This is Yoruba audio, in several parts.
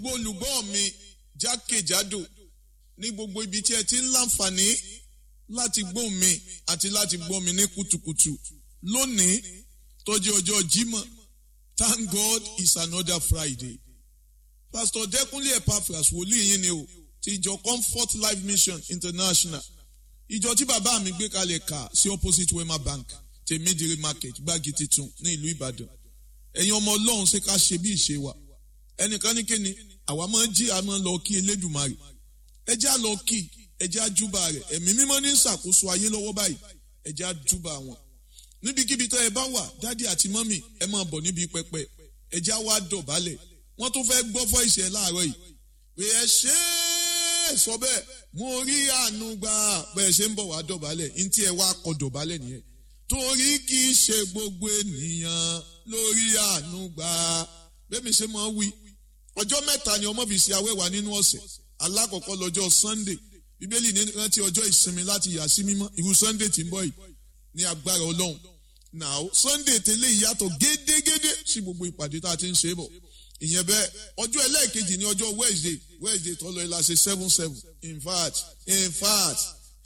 gbogbo olùgbọ́ mi jákèjádò ní gbogbo ibi tí ẹ ti ń láǹfààní láti gbọ́ mi àti láti gbọ́ mi ní kùtùkùtù lónìí tó jẹ́ ọjọ́ Jímọ̀ thank God it's another Friday pastor Dẹ́kunlé Epaphras wòlíì yín ni o ti ìjọ Comfort Life Mission International ìjọ tí bàbá mi gbé kalẹ̀ kà sí opposite Wema Bank tèmídìrí market gbági titun ní ìlú Ìbàdàn ẹ̀yin ọmọ Ọlọ́run ṣe ká ṣe bí ìṣe wa ẹnìkan ní kíni àwa máa ń jí àmọ́ lọ kí Elédùmarè ẹ já lọ kí ẹ já júbà rẹ̀ ẹ̀mí mímọ́ ní ṣàkóso ayé lọ́wọ́ báyìí ẹ já júbà wọn níbikíbi tó ẹ bá wà dádì àti mọ́mì ẹ máa bọ̀ níbi pẹpẹ ẹ já wá dọ̀bálẹ̀ wọ́n tún fẹ́ gbọ́ fọ́ ìṣẹ̀ láàárọ̀ yìí pé ẹ ṣe é sọ bẹ́ẹ̀ mo rí àánú gbà bẹ́ẹ̀ ṣe ń bọ̀ wá dọ̀bálẹ̀ ní tí ẹ wá kọ dọ̀bálẹ̀ nìyẹn torí kì í ṣe gbogbo ènìyàn lórí àánú gbà bẹ́ẹ̀ mi ṣe máa wí ọjọ́ mẹ́ta ni ọmọ fi ṣe awẹ́wà nínú ọ̀sẹ̀ alákọ̀ọ́kọ́ lọ́jọ́ Sunday bíbélì ní rántí ọjọ́ ìsinmi láti yà sí mímọ́ irú Sunday tí ń bọ̀ yìí ní agbára Ọlọ́run now Sunday tẹ́lẹ̀ ìyàtọ̀ gédégédé sí gbogbo ìpàdé tá a ti ń ṣe bọ̀ ìyẹn bẹ́ẹ̀ ọjọ́ ẹlẹ́ẹ̀kejì ní ọjọ́ Wednesday Wednesday tọ́lọ ẹ̀ la ṣe seven seven in fact in fact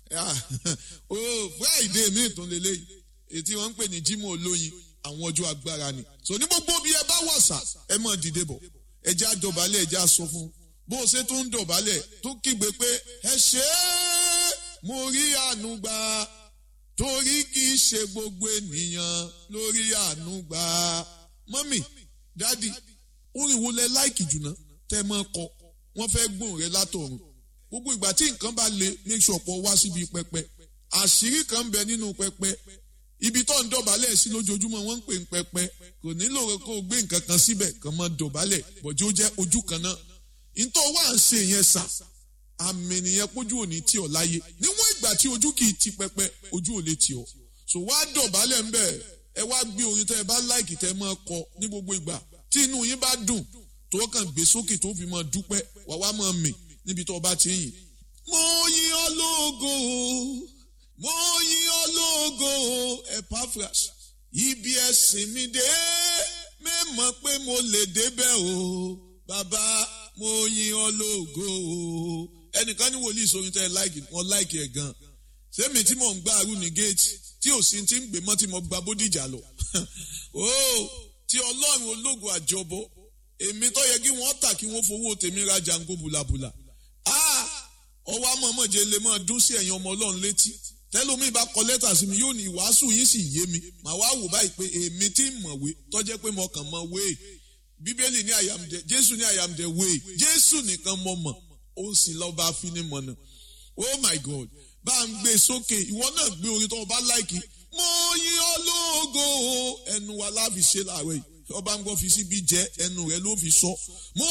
oh Friday mi tún lélẹ́yìí ètí wọ́n ń pè ní Jímọ̀ olóyin àwọn ọjọ́ agbára ni so ní gbogbo bí ẹ bá wọ̀sà ẹ mọ̀ dìde bọ̀ ẹ já dọ̀bálẹ̀ ẹ já sọ fún bó o ṣe tún ń dọ̀bálẹ̀ tó kígbe pé ẹ ṣe é mo rí àánú gbà torí kì í ṣe gbogbo ènìyàn lórí àánú gbà mọ́mì dádì orin wo lẹ láìkì jùlọ tẹ́ mọ́ kọ wọ́n fẹ́ gbóhùn rẹ látọ̀run gbogbo ìgbà tí nǹkan bá le make sure pọ̀ wá síbi pẹpẹ àṣírí kan ń bẹ nínú pẹpẹ ibi tó ń dọ̀bálẹ̀ sí lójoojúmọ́ wọ́n ń pè ń pẹpẹ kò nílò kó o gbé nǹkan kan síbẹ̀ kàn máa dọ̀bálẹ̀ bọ̀jú ó jẹ́ ojú kan náà nítorí wà ń ṣe yẹn sà àmì nìyẹn pójú òní tì ọ́ láyé níwọ̀n ìgbà tí ojú kì í ti pẹpẹ ojú ò lè tì ọ́ so wá dọ̀bálẹ̀ ńbẹ̀ ẹ wá gbé orin tẹ́ ẹ bá láìkì tẹ́ ẹ máa kọ ní gbogbo ìgbà tí inú yín bá dùn tó kàn gbé sókè tó fi máa dúpẹ́ wà wá máa mì níbi tó bá ti yìn. mo yìn ọ́ lógo mo yìn ọ́ lógo Epaphras ibi ẹ̀sìn mi dé mẹ́mọ̀ pé mo lè débẹ̀ o bàbá mo yìn ọ́ lógo o ẹnìkan ní wòlíì sórin tẹ́ ẹ láìkì wọn láìkì ẹ̀ gan sẹ́mi tí mò ń gbá arú ní géètì tí ò sí ti ń gbé mọ́ tí mo gba bódìjà lọ o tí ọlọ́run ológo àjọbọ èmi tó yẹ kí wọ́n tà kí wọ́n fowó tèmi ra jango bùlàbùlà ọwọ́ amọ̀mọ̀jẹ lè máa dún sí ẹ̀yin ọmọ ọlọ́run létí tẹ́lómi bá kọ lẹ́tà sí mi yóò ní ìwàásù yín sì yé mi màá wá wò báyìí pé èmi tí ń mọ̀wé tọ́jẹ́ pé mo kàn mọ̀ wéè bíbélì ní I am the jésù ní I am the way jésù nìkan mọ̀ mọ̀ ó sì lọ́ọ́ bá fi ní mọ̀nà oh my god bá ń gbé sókè ìwọ náà gbé orin tó o bá láìkì mo yìn ọ́ lógo ẹnu wa láfi ṣe láàárọ̀ yìí ọba ń gbọ́ fi síbi jẹ́ ẹnu rẹ ló fi sọ mo